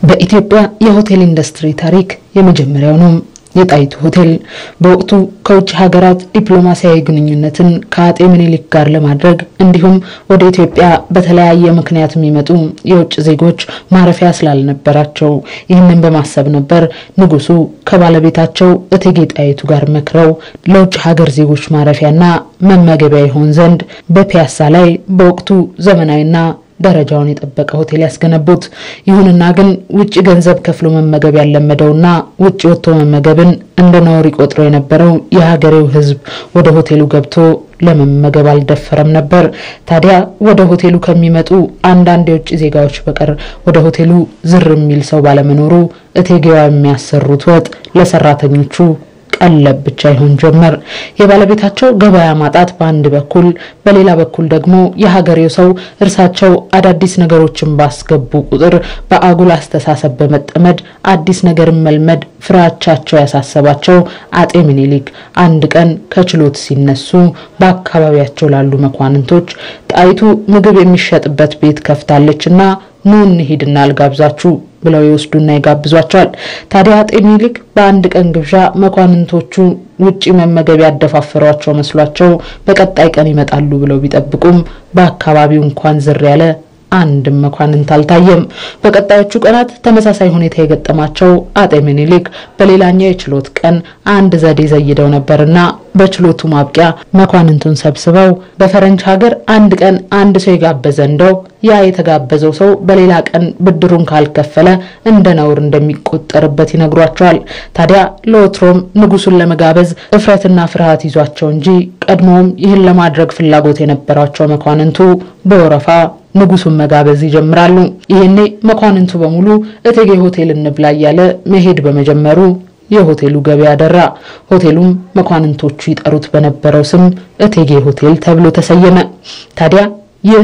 በኢትዮጵያ የሆቴል ኢንዱስትሪ ታሪክ የመጀመሪያው ነው። የጣይቱ ሆቴል በወቅቱ ከውጭ ሀገራት ዲፕሎማሲያዊ ግንኙነትን ከአጤ ምኒልክ ጋር ለማድረግ እንዲሁም ወደ ኢትዮጵያ በተለያየ ምክንያት የሚመጡ የውጭ ዜጎች ማረፊያ ስላልነበራቸው ይህንን በማሰብ ነበር ንጉሱ ከባለቤታቸው እቴጌ ጣይቱ ጋር መክረው ለውጭ ሀገር ዜጎች ማረፊያና መመገቢያ ይሆን ዘንድ በፒያሳ ላይ በወቅቱ ዘመናዊና ደረጃውን የጠበቀ ሆቴል ያስገነቡት። ይሁንና ግን ውጭ ገንዘብ ከፍሎ መመገብ ያለመደውና ውጭ ወጥቶ መመገብን እንደ ነውር ይቆጥሮ የነበረው የሀገሬው ሕዝብ ወደ ሆቴሉ ገብቶ ለመመገብ አልደፈረም ነበር። ታዲያ ወደ ሆቴሉ ከሚመጡ አንዳንድ የውጭ ዜጋዎች በቀር ወደ ሆቴሉ ዝር የሚል ሰው ባለመኖሩ እቴጌዋ የሚያሰሩት ወጥ ለሰራተኞቹ ቀለብ ብቻ ይሆን ጀመር። የባለቤታቸው ገበያ ማጣት በአንድ በኩል፣ በሌላ በኩል ደግሞ የሀገሬው ሰው እርሳቸው አዳዲስ ነገሮችን ባስገቡ ቁጥር በአጉል አስተሳሰብ በመጠመድ አዲስ ነገርን መልመድ ፍራቻቸው ያሳሰባቸው አጤ ምኒልክ አንድ ቀን ከችሎት ሲነሱ በአካባቢያቸው ላሉ መኳንንቶች ጣይቱ ምግብ የሚሸጥበት ቤት ከፍታለችና ኑ እንሂድና አልጋብዛችሁ ብለው ይወስዱና ይጋብዟቸዋል። ታዲያ አጤ ምኒልክ በአንድ ቀን ግብዣ መኳንንቶቹ ውጪ መመገብ ያደፋፈሯቸው መስሏቸው በቀጣይ ቀን ይመጣሉ ብለው ቢጠብቁም በአካባቢው እንኳን ዝር ያለ አንድም መኳንንት አልታየም። በቀጣዮቹ ቀናት ተመሳሳይ ሁኔታ የገጠማቸው አጤ ምኒልክ በሌላኛው የችሎት ቀን አንድ ዘዴ ዘይደው ነበርና በችሎቱ ማብቂያ መኳንንቱን ሰብስበው በፈረንጅ ሀገር አንድ ቀን አንድ ሰው የጋበዘ እንደው ያ የተጋበዘው ሰው በሌላ ቀን ብድሩን ካልከፈለ እንደ ነውር እንደሚቆጠርበት ይነግሯቸዋል። ታዲያ ለወትሮም ንጉሱን ለመጋበዝ እፍረትና ፍርሃት ይዟቸው እንጂ ቀድሞውም ይህን ለማድረግ ፍላጎት የነበራቸው መኳንንቱ በወረፋ ንጉሱን መጋበዝ ይጀምራሉ። ይህኔ መኳንንቱ በሙሉ እቴጌ ሆቴል እንብላ እያለ መሄድ በመጀመሩ የሆቴሉ ገበያ ደራ። ሆቴሉም መኳንንቶቹ ይጠሩት በነበረው ስም እቴጌ ሆቴል ተብሎ ተሰየመ። ታዲያ ይህ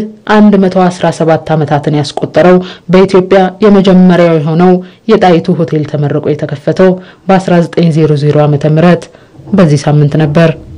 117 ዓመታትን ያስቆጠረው በኢትዮጵያ የመጀመሪያው የሆነው የጣይቱ ሆቴል ተመርቆ የተከፈተው በ1900 ዓ.ም በዚህ ሳምንት ነበር።